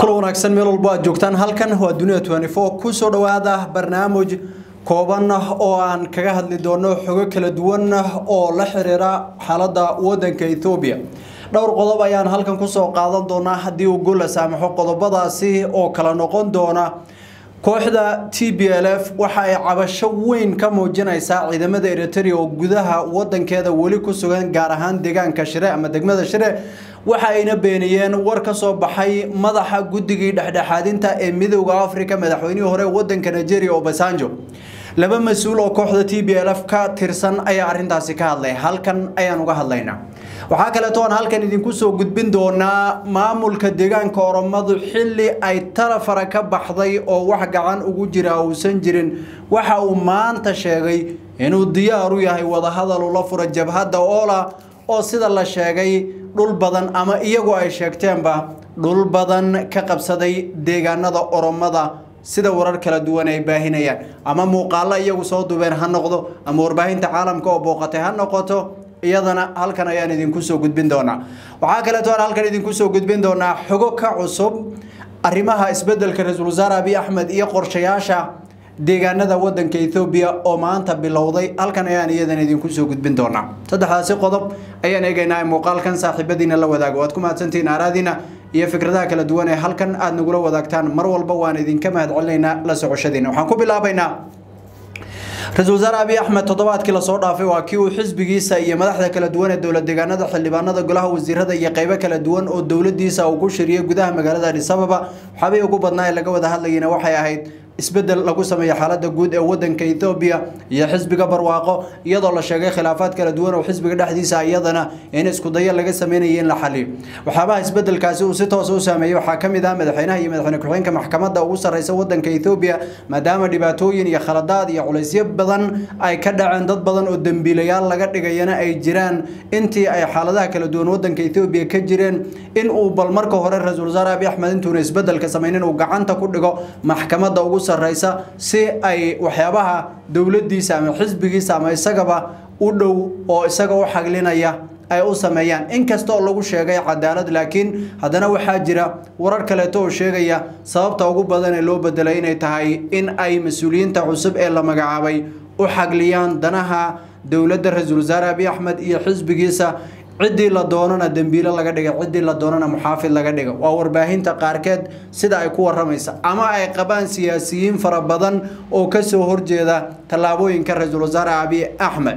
kula wanaagsan meel walbo aad joogtaan halkan waa dunia kusoo dhawaada barnaamij kooban oo aan kaga hadli doono xogo kala duwan oo la xiriira xaalada wadanka ethoobiya dhowr qodob ayaan halkan kusoo qaadan doonaa haddii uu gola saamaxo qodobadaasi oo kala noqon doona kooxda t b l f waxa ay cabasho weyn ka muujinaysaa ciidamada eritrea oo gudaha wadankeeda weli ku sugan gaar ahaan deegaanka shire ama degmada shire waxa ayna beeniyeen war ka soo baxay madaxa guddigii dhexdhexaadinta ee midooda africa madaxweynihii hore wadanka nigeria obasanjo laba mas-uul oo kooxda t b l f ka tirsan ayaa arintaasi ka hadlay halkan ayaan uga hadlaynaa waxaa kaleeto aan halkan idinku soo gudbin doonaa maamulka deegaanka oromadu xilli ay talafara ka baxday oo wax gacan ugu jira uusan jirin waxa uu maanta sheegay inuu diyaar u yahay wadahadal ula fura jabhadda oola oo sida la sheegay dhul badan ama iyagu ay sheegteenba dhul badan ka qabsaday deegaanada oromada sida warar kala duwan ay baahinayaan ama muuqaalo iyagu soo duubeen ha noqdo ama warbaahinta caalamka oo booqatay ha noqoto iyadana halkan ayaan idinku soo gudbin doonaa waxaa kaleeto aan halkan idinku soo gudbin doonaa xogo ka cusub arrimaha isbedelka ra-iisul wasaare abiy axmed iyo qorshayaasha deegaanada wadanka ethoobiya oo maanta bilowday halkan ayaan iyadana idinku soo gudbin doonaa saddexdaasi qodob ayaan eegaynaa muuqaalkan saaxiibadiina la wadaago waad ku mahadsantihiin aaraadiina iyo fikradaha kala duwan ee halkan aad nagula wadaagtaan mar walba waan idinka mahadcelinaynaa la socoshadiina waxaan ku bilaabaynaa ra-isul wasaare abiy axmed toddobaadkii lasoo dhaafay waa kii uu xisbigiisa iyo madaxda kala duwan ee dowlad deegaanada xildhibaanada golaha wasiirada iyo qeybo kala duwan oo dowladiisa uu ku shiriyay gudaha magaalada adis ababa waxaabay ugu badnaa ee laga wada hadlayana waxay ahayd isbedel lagu sameeyo xaalada guud ee wadanka ethoobiya iyo xisbiga barwaaqo iyadoo la sheegay khilaafaad kala duwan oo xisbiga dhexdiisa iyadana in iskudayo laga sameynaya in la xaliyo waxyaabaha isbedelkaasi uu si toosa u saameeyey waxaa ka mid ah madaxweynaha iyo madaxweyne ku-xigeenka maxkamadda ugu sarreysa wadanka ethoobiya maadaama dhibaatooyin iyo khaladaad iyo culaysyo badan ay ka dhaceen dad badan oo dembiilayaal laga dhigayana ay jiraan intii ay xaaladaha kala duwan wadanka ethoobiya ka jireen in uu bal marka hore ra-iisul wasaare abiy axmed intuuna isbedelka sameynin uu gacanta ku dhigo maxkamadda ugu sarreysa si ay waxyaabaha dowladiisa ama xisbigiisa ama isagaba u dhow oo isaga u xaglinaya ay u sameeyaan inkasta oo lagu sheegay cadaalad laakiin haddana waxaa jira warar kaleeto oo sheegaya sababta ugu badan ee loo bedelay inay tahay in ay mas-uuliyiinta cusub ee la magacaabay u xagliyaan danaha dowladda ra-iisul wasaare abiy axmed iyo xisbigiisa ciddii la doonana dembiilo laga dhiga ciddii la doonana muxaafid laga dhiga waa warbaahinta qaarkeed sida ay ku waramaysa ama ay qabaan siyaasiyiin fara badan oo kasoo horjeeda tallaabooyinka ra-iisul wasaare abiy axmed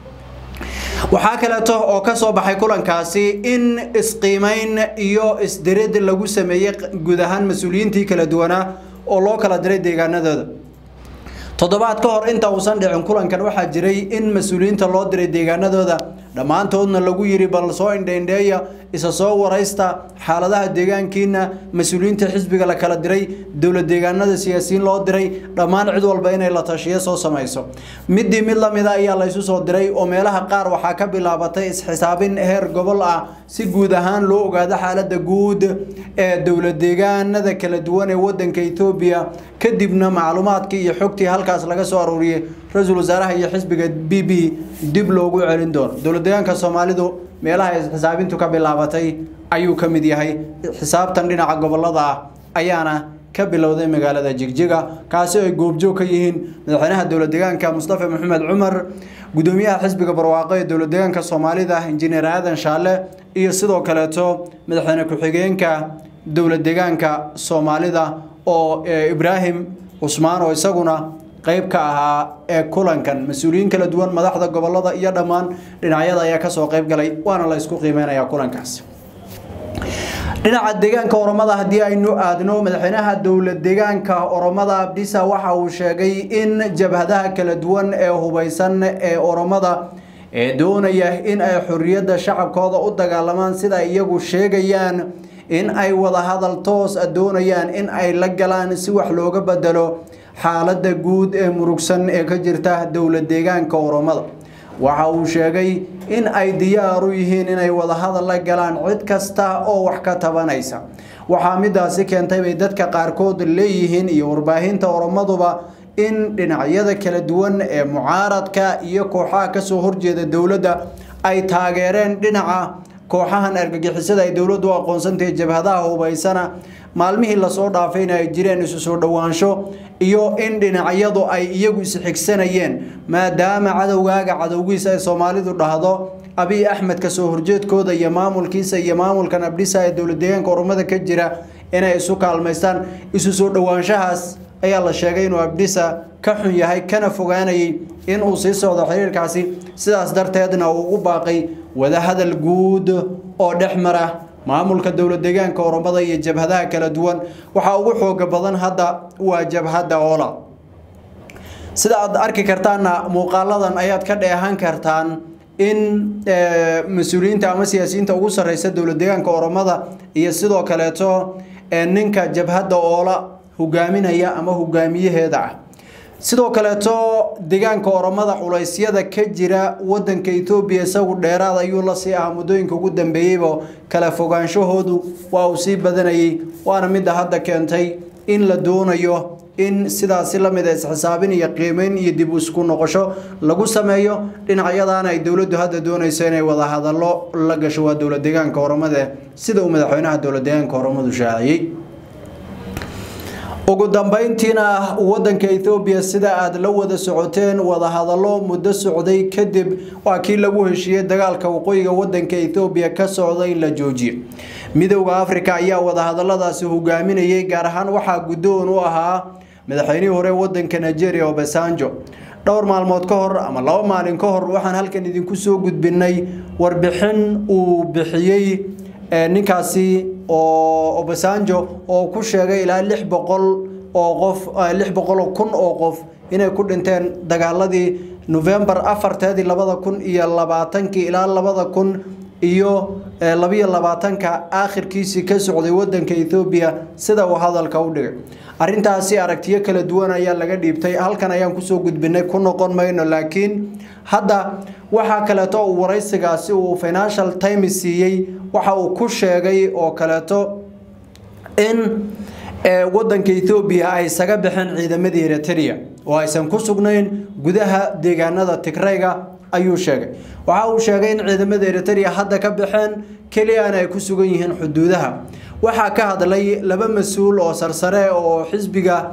waxaa kaleeto oo ka soo baxay kulankaasi in isqiimeyn iyo isdirid lagu sameeyey guud ahaan mas-uuliyiintii kala duwanaa oo loo kala diray deegaanadooda toddobaad ka hor inta uusan dhicin kulankan waxaa jiray in mas-uuliyiinta loo diray deegaanadooda dhammaantoodna lagu yiri bal soo indheindheeya isa soo waraysta xaaladaha deegaankiina mas-uuliyiinta xisbiga la kala diray dowlad deegaanada siyaasiyiin loo diray dhammaan cid walba inay la tashiyo soo samayso midii mid lamida ayaa laysu soo diray oo meelaha qaar waxaa ka bilaabatay isxisaabin heer gobol ah si guud ahaan loo ogaado xaalada guud ee dowlad deegaanada kala duwan ee wadanka ethoobiya kadibna macluumaadkii iyo xogtii halkaas laga soo aruuriyey ra-iisul wasaaraha iyo xisbiga b b dib loogu celin doono dowlad deegaanka soomaalidu meelaha xisaabintu ka bilaabatay ayuu ka mid yahay xisaabtan dhinaca gobolada ah ayaana ka bilowday magaalada jigjiga kaasi ay goobjoog ka yihiin madaxweynaha dowlad deegaanka mustafa maxamed cumar gudoomiyaha xisbiga barwaaqo ee dowlad deegaanka soomaalida injineer aadan shaale iyo sidoo kaleeto madaxweyne ku-xigeenka dowlad deegaanka soomaalida oo ibraahim cusmaan oo isaguna qayb ka ahaa ee kulankan mas-uuliyiin kala duwan madaxda gobolada iyo dhammaan dhinacyada ayaa kasoo qayb galay waana la isku qiimeynaya kulankaas dhinaca deegaanka oromada haddii aynu aadno madaxweynaha dowlad deegaanka oromada abdisa waxa uu sheegay in jabhadaha kala duwan ee hubeysan ee oromada ee doonaya in ay xorriyadda shacabkooda u dagaalamaan sida iyagu sheegayaan in ay wadahadal toos a doonayaan in ay la galaan si wax looga bedelo xaalada guud ee murugsan ee ka jirta dowlad deegaanka oromada waxa uu sheegay in ay diyaar u yihiin inay wadahadal la galaan cid kasta oo wax ka tabanaysa waxaa midaasi keentay bay dadka qaarkood leeyihiin iyo warbaahinta oromaduba in dhinacyada kala duwan ee mucaaradka iyo kooxaha kasoo horjeeda dowladda ay taageereen dhinaca kooxahan argagixisada ay dowladdu u aqoonsantahay jabhadaha hubaysana maalmihii lasoo dhaafayna ay jireen isu soo dhowaansho iyo in dhinacyadu ay iyagu isxigsanayeen maadaama cadowgaaga cadowgiisa ay soomaalidu dhahdo abiy axmed kasoo horjeedkooda iyo maamulkiisa iyo maamulkan abdhisa ee dowlad deegaanka oromada ka jira inay isu kaalmaystaan isu soo dhowaanshahaas ayaa la sheegay inuu abdhisa ka xun yahay kana fogaanayay inuu sii socdo xiriirkaasi sidaas darteedna uu ugu baaqay wadahadal guud oo dhex mara maamulka dowlad deegaanka oromada iyo jabhadaha kala duwan waxaa ugu xooga badan hadda waa jabhadda oola sida aad arki kartaanna muuqaaladan ayaad ka dheehan kartaan in mas-uuliyiinta ama siyaasiyiinta ugu sarreysa dowlad deegaanka oromada iyo sidoo kaleeto ninka jabhadda oola hogaaminaya ama hogaamiyaheeda ah sidoo kaleeto deegaanka oromada culeysyada ka jira wadanka etoobiya isagu dheeraad ayuu la sii ahaa muddooyinka ugu dambeeyeyba kala fogaanshahoodu waa uu sii badanayay waana midda hadda keentay in la doonayo in sidaasi lamid a isxisaabin iyo qiimeyn iyo dib isku noqosho lagu sameeyo dhinacyadaana ay dowladdu hadda doonayso inay wada hadallo la gasho waa dowlad deegaanka oromada sida uu madaxweynaha dowlad deegaanka oromadu shaaciyey ugu dambeyntiina wadanka ethoobiya sida aada la wada socoteen wadahadallo muddo socday kadib waa kii lagu heshiiyey dagaalka waqooyiga wadanka ethoobiya ka socda in la joojiyo midowda africa ayaa wadahadaladaasi hogaaminayay gaar ahaan waxaa guddoon u ahaa madaxweynihii hore wadanka nigeria obasanjo dhowr maalmood ka hor ama laba maalin ka hor waxaan halkan idinku soo gudbinay warbixin uu bixiyey ninkaasi oo obasanjo oo ku sheegay ilaa lix boqol oo qof lix boqol kun oo qof inay ku dhinteen dagaaladii novembar afarteedii labada kun iyo labaatankii ilaa labada kun iyo labiyo labaatanka aakhirkiisii ka socday wadanka ethoobiya sida uu hadalka u dhigay arrintaasi aragtiyo kala duwan ayaa laga dhiibtay halkan ayaan kusoo gudbinay ku noqon mayno laakiin hadda waxaa kaleeto uu waraysigaasi uu financial times siiyey waxa uu ku sheegay oo kaleeto in wadanka ethoobiya ay isaga baxeen ciidamadii eritrea oo aysan ku sugnayn gudaha deegaanada tigrayga ayuu sheegay waxa uu sheegay in ciidamada eritrea hadda ka baxeen keliyana ay ku sugan yihiin xuduudaha waxaa ka hadlay laba mas-uul oo sarsare oo xisbiga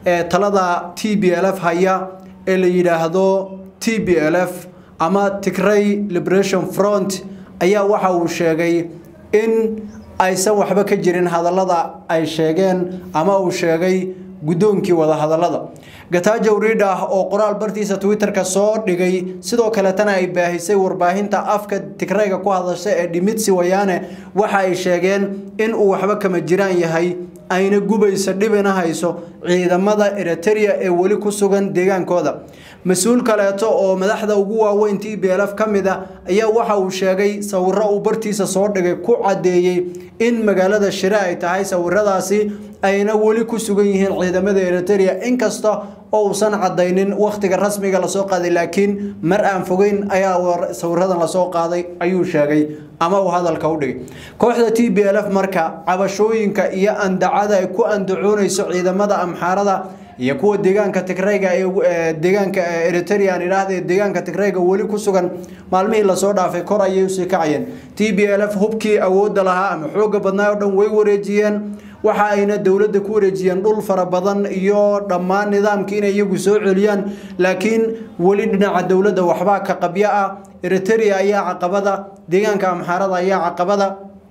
talada t b l f haya ee la yidhaahdo t b l f ama tigray liberation front ayaa waxa uu sheegay in aysan waxba ka jirin hadallada ay sheegeen ama uu sheegay guddoonkii wadahadallada gatajo ridha oo qoraal bartiisa twitterka soo dhigay sidoo kaletana ay baahisay warbaahinta afka tigrayga ku hadasha ee dhimitsi wayaane waxa ay sheegeen in uu waxba kama jiraan yahay ayna gubaysa dhibina hayso ciidamada eritrea ee weli ku sugan deegaankooda mas-uul kaleeto oo madaxda ugu waaweyn t b l f ka mid a ayaa waxa uu sheegay sawiro uu bartiisa soo dhigay ku caddeeyey in magaalada shire ay tahay sawiradaasi ayna weli ku sugan yihiin ciidamada eritrea inkasta oo uusan cadaynin wakhtiga rasmiga lasoo qaaday laakiin mar aan fogeyn ayaa sawiradan lasoo qaaday ayuu sheegay ama uu hadalka u dhigay kooxda t b l f marka cabashooyinka iyo andacada ay ku andacoonayso ciidamada amxaarada iyo kuwa deegaanka tigrayga ee deegaanka eritrea aan idhaahda deegaanka tigrayga weli ku sugan maalmihii lasoo dhaafay kor ayay usii kacayeen t b l f hubkii awoodda lahaa ama xooga badnaa oo dhan way wareejiyeen waxa ayna dowladda ku wareejiyeen dhul fara badan iyo dhammaan nidaamkii inay iyagu soo celiyaan laakiin weli dhinaca dowladda waxbaa ka qabyo ah eritrea ayaa caqabada deegaanka amxaarada ayaa caqabada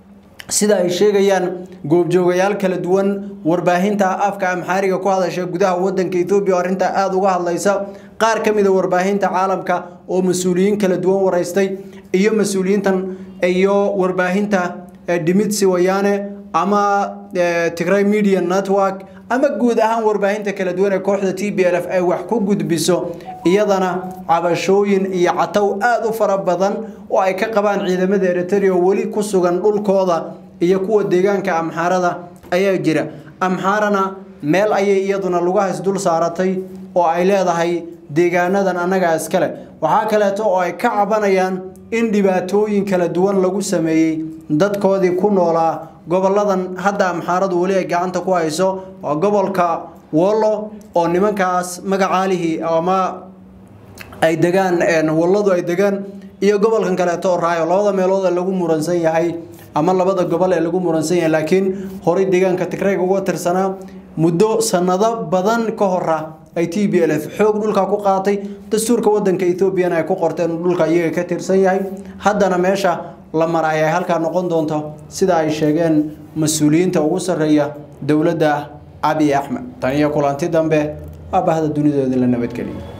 sida ay sheegayaan goobjoogayaal kala duwan warbaahinta afka amxaariga ku hadasha gudaha wadanka ethoobiya oo arrintaa aada uga hadlaysa qaar ka mid a warbaahinta caalamka oo mas-uuliyiin kala duwan waraystay iyo mas-uuliyiintan iyo warbaahinta dhimitsi wayaane ama tigray media network ama guud ahaan warbaahinta kala duwan ee kooxda t b l f ay wax ku gudbiso iyadana cabashooyin iyo catow aada u fara badan oo ay ka qabaan ciidamada eritrea oo weli ku sugan dhulkooda iyo kuwa deegaanka amxaarada ayaa jira amxaarana meel ayay iyaduna lugahays dul saaratay oo ay leedahay deegaanadan annagaa iskale waxaa kaleeto oo ay ka cabanayaan in dhibaatooyin kala duwan lagu sameeyey dadkoodii ku noolaa goboladan hadda amxaaradu weli ay gacanta ku hayso waa gobolka wollo oo nimankaas magacaalihii ama ay degaan walladu ay degaan iyo gobolkan kaleeto oo raayo labada meelood ee lagu muransan yahay ama labada gobol ee lagu muransan yahay laakiin horey deegaanka tigrayga uga tirsanaa muddo sanado badan ka hora ay t b l f xoog dhulka ku qaatay dastuurka wadanka ethoobiana ay ku qorteen uu dhulka iyaga ka tirsan yahay haddana meesha la maray ay halkaa noqon doonto sida ay sheegeen mas-uuliyiinta ugu sarreeya dowladda abiy axmed tan iyo kulanti dambe waa bahda dunidoodii la nabadgeliya